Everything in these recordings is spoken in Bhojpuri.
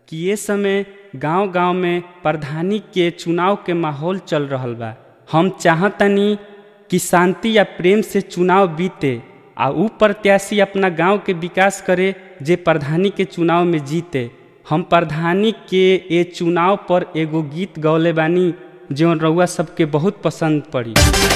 कि ये समय गांव-गांव में प्रधानी के चुनाव के माहौल चल रहल बा हम चाहतनी कि शांति या प्रेम से चुनाव बीते आ ऊ प्रत्याशी अपना गांव के विकास करे जे प्रधानी के चुनाव में जीते हम प्रधानी के ए चुनाव पर एगो गीत गौले बानी जौन रउआ सबके बहुत पसंद पड़ी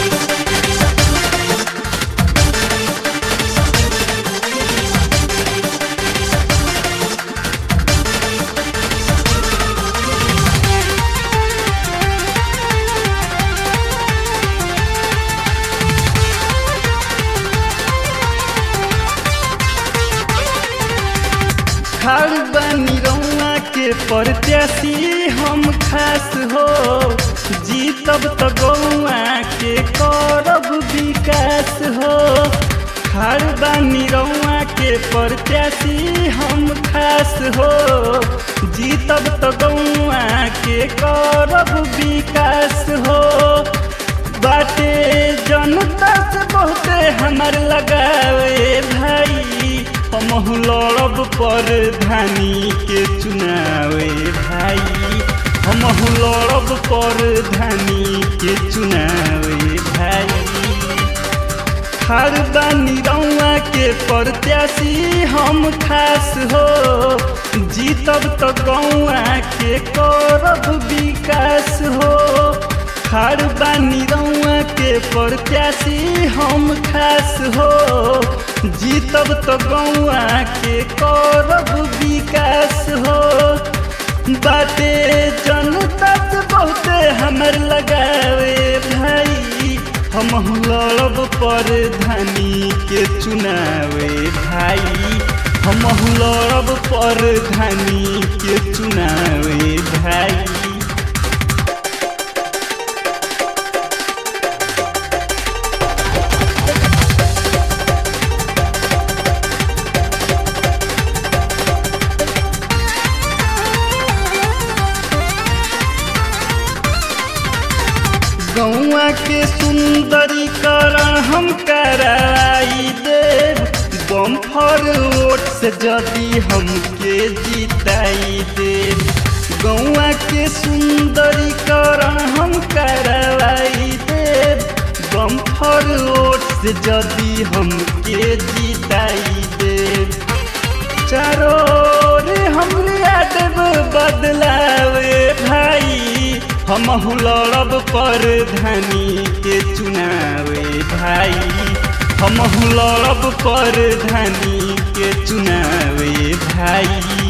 खाड़ बनी रउआ के प्रत्याशी हम खास हो जीतब तो गौआ के करब विकास हो खाड़ बनी रउआ के प्रत्याशी हम खास हो जीतब तो गौआ के करब विकास हो बाटे जनता से बहुते हमर लगावे भाई हम लड़ब पर धानी के चुनावे भाई हम लड़ब पर धानी के चुनावे भाई हर बानी रउआ के प्रत्याशी हम खास हो जीतब तो गौआ के करब विकास हो हर बानी रउआ के प्रत्याशी हम खास हो जीतब तो गौआ के करब विकास हो बाटे जनता से बहुते हमर लगावे भाई हम लड़ब पर धानी के चुनावे भाई हम लड़ब पर धानी के चुनावे भाई गौआ के सुंदरीकरण हम कराई देव बम्फर वोट से यदि हमके जिताई देव गौआ के सुंदरीकरण हम करवाई देव बम्फर वोट से यदि हमके जिताई देव चारों ओर हमरे देव बदलावे भाई हम लड़ब पर धानी के चुनावे भाई हम लड़ब पर धानी के चुनावे भाई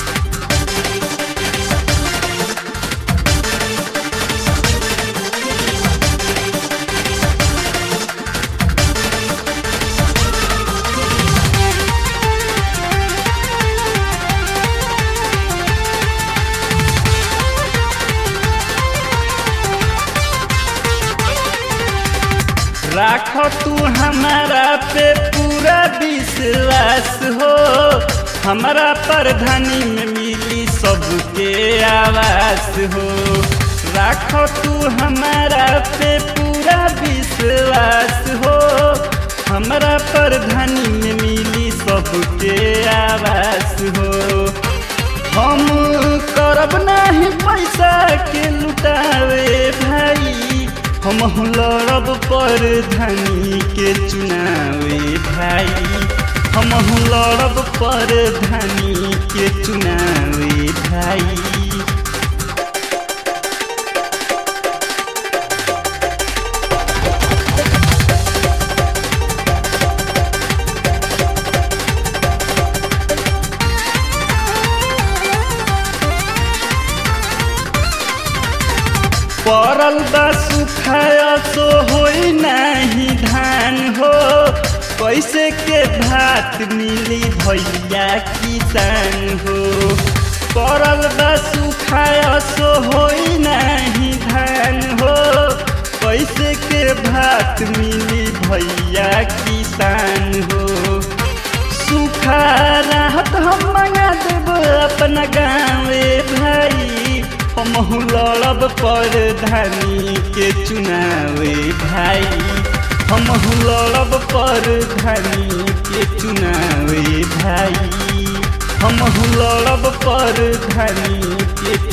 राख तू हमारा पे पूरा विश्वास हो हमारा प्रधानी में मिली सबके आवास हो राख तू हमारा पे पूरा विश्वास हो हमारा प्रधानी में मिली सबके आवास हो हम करब नहीं पैसा के लुटावे भाई हम लड़ब पर धनी के चुनावे भाई हम लड़ब पर धनी के चुनावे भाई पड़ल बा सुखाया सो होई नहीं धान हो कैसे के भात मिली भैया किसान हो पड़ल बा सुखाया सो होई नहीं धान हो कैसे के भात मिली भैया किसान हो सुखा राहत हम मंगा देब अपना गाँवे भाई हम लड़ब पर धानी के चुनावे भाई हम लड़ब पर धानी के चुनावे भाई हम हम लड़ब पर धनी के